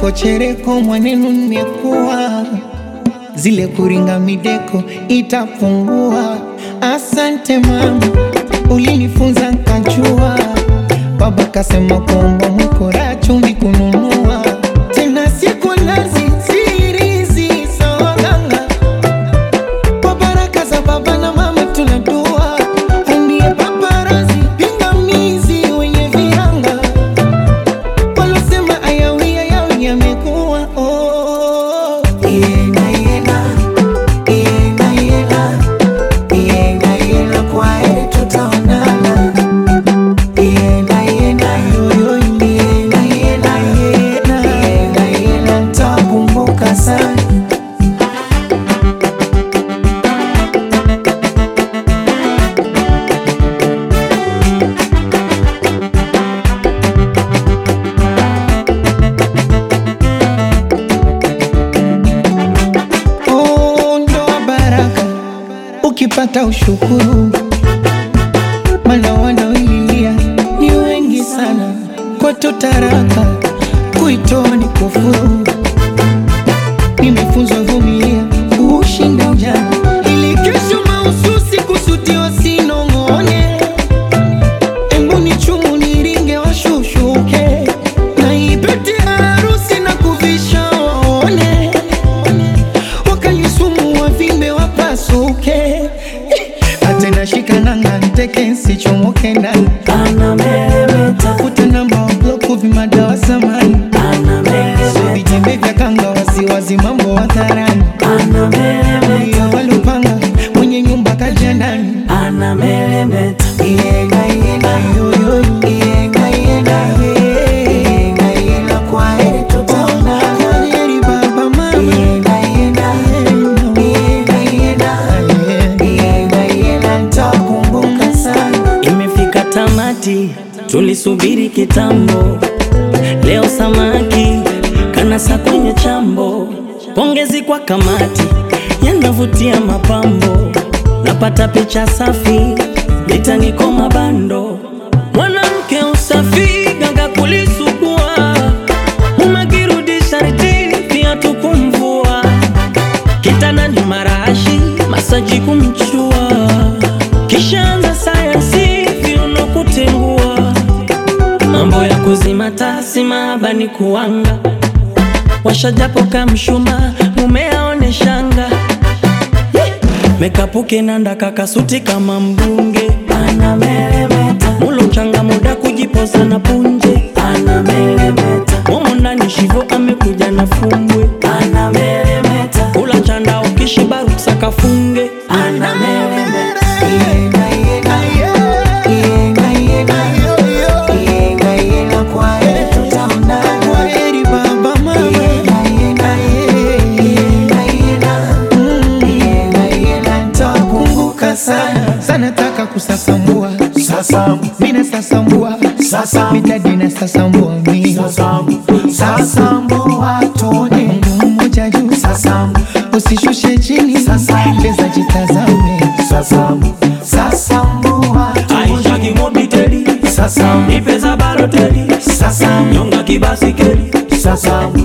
chereko chereko mwanenu nimekuwa zile kuringa mideko itapungua. Asante mama, ulinifunza nkajua. Baba kasema kwamba mkora chumvi kununua tena siku nazi sirizi sawaganga kwa baraka za baba na mama tunadua andie paparazi pingamizi wenye viranga walosema ayawi ayawi yamekuwa oh. Yena, yena, yena, yena, yena, yena, kwa heri tutaonana. Yena, yena, yoyo, yena, yena, yena, yena, yena, nitakumbuka sana Oh, ndoa baraka ukipata ushukuru, mana wanaoililia ni wengi sana. Kwetu taraka kuitoa ni kufuru. Nimefunzwa vumilia ushinda ujana, ili kesho mahususi kusudiwa sinong'one. Embu ni chumu niringe washushuke, na ipete harusi na kuvisha waone wakalisumu wavimbe wapasuke atena shikananga nteke nsichomoke ndani tafuta namba wabloku vimadawa samani so vitembe vya kanga wasiwazi mambo hadharani iyo walupanga mwenye nyumba kaja ndani Yenga, yenga, yo, yo, yenga, yenga, yenga, yenga, kwa heri tutaonana. Kwa heri baba, mama. Yenga, yenga, yenga, yenga, yenga, yenga, nitakumbuka sana. Imefika tamati, tulisubiri kitambo. Leo samaki kanasa kwenye chambo. Pongezi kwa kamati, yanavutia mapambo. Napata picha safi, litaniko mabando. Mwanamke usafi, ganga kulisugua. Umekirudi sharti, viatu kumvua. Kitandani marashi, masaji kumchua. Kishaanza sayansi, viuno kutengua. Mambo ya kuzima tasi maabani kuanga. Washajapo kamshuma, mume aone shanga. Mekapuke nanda kakasuti kama mbunge. Mulo changa muda kujipoza na punje. Momo ndani shivo amekuja na fumbwe. Kula chanda ukishiba ruksa kafunge. Yenga, yenga, yenga, yenga, yenga, yenga, kwa heri tutaonana. Kwa heri baba, mama. Yenga, yenga, yenga, yenga, yenga, yenga, nitakumbuka sana sana taka kusasambua Sasambu, mina sasambua sasambu, mitadi na sasambua mi sasambu, sasambu watone. Mungu mmoja juu Sasambu, usishushe chini Sasambu. leza jitazame sasambu, sasambu watone. Aisha kimobiteli. Sasambu, Nipeza baloteli. sasambu, Nyonga kibasikeli. sasambu,